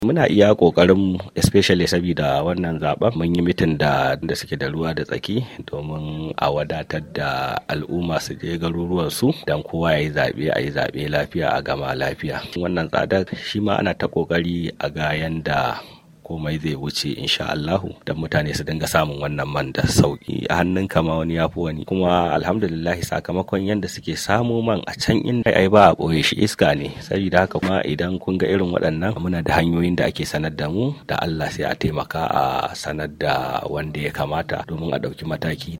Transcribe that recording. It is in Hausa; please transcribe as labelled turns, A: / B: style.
A: muna iya kokarin especially saboda wannan zaben mun yi mitin da da suke da ruwa da tsaki domin a wadatar da al'umma su je garuruwan su dan kowa ya yi zaɓe a yi zaɓe lafiya a gama lafiya wannan tsadar shi ma ana ta kokari a ga yanda komai zai wuce insha Allahu dan mutane su dinga samun wannan man da sauki a hannun kama wani yafi wani kuma alhamdulillah sakamakon yanda suke samu man a can inda ai ba a boye shi iska ne saboda haka kuma idan kun ga irin waɗannan muna da hanyoyin da ake sanar da mu da Allah sai a taimaka a sanar da wanda ya kamata domin a ɗauki mataki